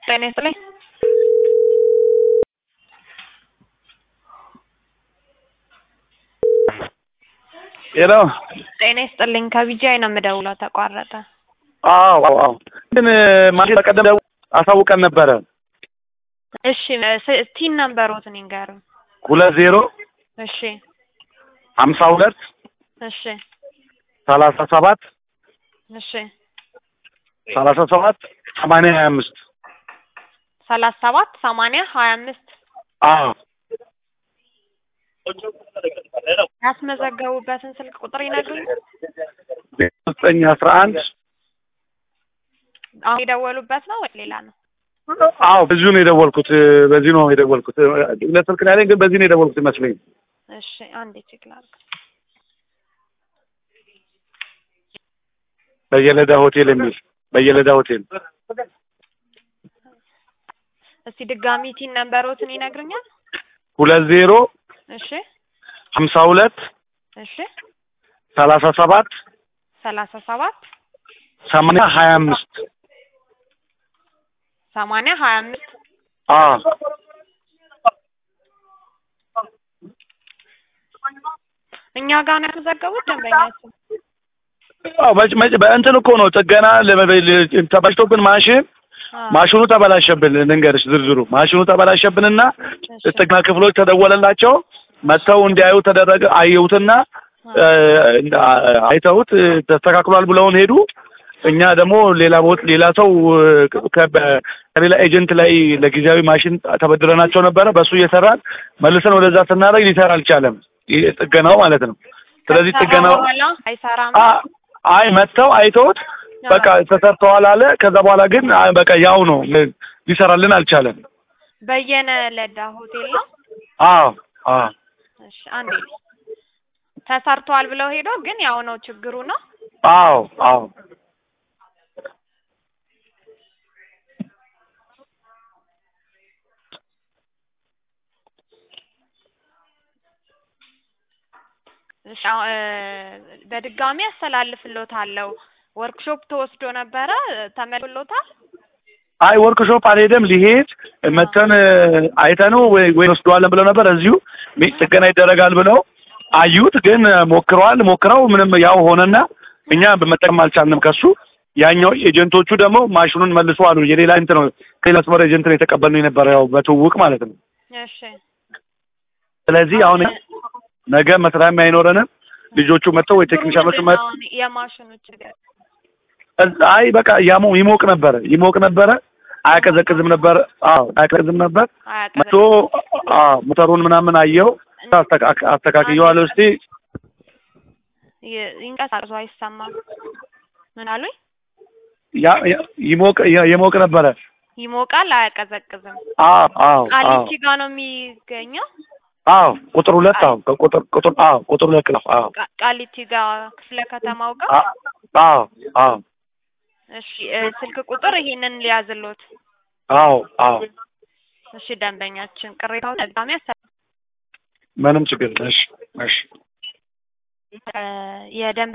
ጤና ይስጥልኝ። ሄሎ ጤና ይስጥልኝ። ከቢጂአይ ነው የምደውለው። ተቋረጠ። አዎ አዎ ግን ማለት በቀደም ደው- አሳውቀን ነበረ እሺ ስ- ቲን ነምበሮትን ይንገሩኝ። ሁለት ዜሮ እሺ ሀምሳ ሁለት እሺ ሰላሳ ሰባት እሺ ሰላሳ ሰባት ሰማንያ ሀያ አምስት ሰላሳ ሰባት ሰማንያ ሀያ አምስት አዎ ያስመዘገቡበትን ስልክ ቁጥር ይነግሩኝ። ዘጠኝ አስራ አንድ አሁን የደወሉበት ነው ወይ ሌላ ነው? አዎ በዚሁ ነው የደወልኩት በዚህ ነው የደወልኩት ሁለት ስልክ ነው ያለኝ ግን በዚህ ነው የደወልኩት ይመስለኝ እሺ አንዴ ቼክ ላድርግ። በየለዳ ሆቴል የሚል በየለዳ ሆቴል እስቲ ድጋሚ ቲን ነምበሮትን ይነግሩኛል? ሁለት ዜሮ እሺ ሀምሳ ሁለት እሺ ሰላሳ ሰባት ሰላሳ ሰባት ሰማንያ ሀያ አምስት ሰማንያ ሀያ አምስት አዎ እኛ ጋር ነው የተዘገቡት ደንበኛችን። አዎ መጭ- መጭ- በእንትን እኮ ነው ጥገና ለመ- ለ- ተበላሽቶብን ማሽን አዎ፣ ማሽኑ ተበላሸብን ልንገርሽ ዝርዝሩ ማሽኑ ተበላሸብንና እሺ፣ ጥገና ክፍሎች ተደወለላቸው መጥተው እንዲያዩ ተደረገ አየሁትና እ፣ አይተውት እ፣ ተስተካክሏል ብለውን ሄዱ እኛ ደግሞ ሌላ ቦት ሌላ ሰው እ፣ ከ- በ- ከሌላ ኤጀንት ላይ ለጊዜያዊ ማሽን ተበድረናቸው ነበረ በእሱ እየሰራን መልሰን ወደዛ ስናደርግ ሊሰራ አልቻለም ይህ ጥገናው ማለት ነው ስለዚህ ከሰራ ጥገናው በኋላ አይሰራም። አ- አይ መጥተው አይተውት በቃ ተሰርተዋል አለ ከዛ በኋላ ግን አይ በቃ ያው ነው ምን ሊሰራልን አልቻለም በየነ ለዳ ሆቴል ነው። አዎ አዎ እሺ አንዴ ተሰርቷል ብለው ሄዶ ግን ያው ነው ችግሩ ነው። አዎ አዎ እሺ አሁ- እ፣ በድጋሚ አስተላልፍሎታለሁ። ወርክሾፕ ተወስዶ ነበረ ተመልሎታል። አይ ወርክሾፕ አልሄደም ሊሄድ መተን አይተነው ወይ ወይ ወስደዋለን ብለው ነበር እዚሁ ሚ- ጥገና ይደረጋል ብለው አዩት ግን ሞክረዋል ሞክረው ምንም ያው ሆነና እኛ መጠቀም አልቻልንም ከሱ ያኛው ኤጀንቶቹ ደግሞ ማሽኑን መልሶ አሉ የሌላ እንትን ነው ከሌላ ስመር ኤጀንት ነው የተቀበልነው የነበረው ያው በትውውቅ ማለት ነው እሺ ስለዚህ አሁን ነገ መስሪያም አይኖረንም ልጆቹ መጥተው ወይ ቴክኒሻኖቹ ምንድን መጥ ነው አሁን የማሽኑ ችግር? እዛ- አይ በቃ ያሞ ይሞቅ ነበረ ይሞቅ ነበረ አያቀዘቅዝም ነበር አዎ አያቀዘቅዝም ነበር መቶ አያቀዘቅዝም። አዎ ሞተሩን ምናምን አየው አስተካ- አስተካክየዋለሁ እስቲ ይ- ይንቀሳቀሱ አይሰማም። ምን አሉኝ? ያ- ያ- ይሞቅ ያ- የሞቅ ነበረ ይሞቃል አያቀዘቅዝም። አዎ አዎ አዎ ቃሊቲ ጋር ነው የሚገኘው። አዎ ቁጥር ሁለት አዎ ቁጥር ቁጥር አዎ ቁጥር ሁለት ነው አዎ ቃ- ቃሊቲ ጋር ክፍለ ከተማው ጋር። አ- አዎ አዎ እሺ እ፣ ስልክ ቁጥር ይሄንን ሊያዝሎት። አዎ አዎ እሺ ደንበኛችን ቅሬታውን ድጋሚ ያሳ ምንም ችግር የለም። እሺ እሺ እ፣ የደንበ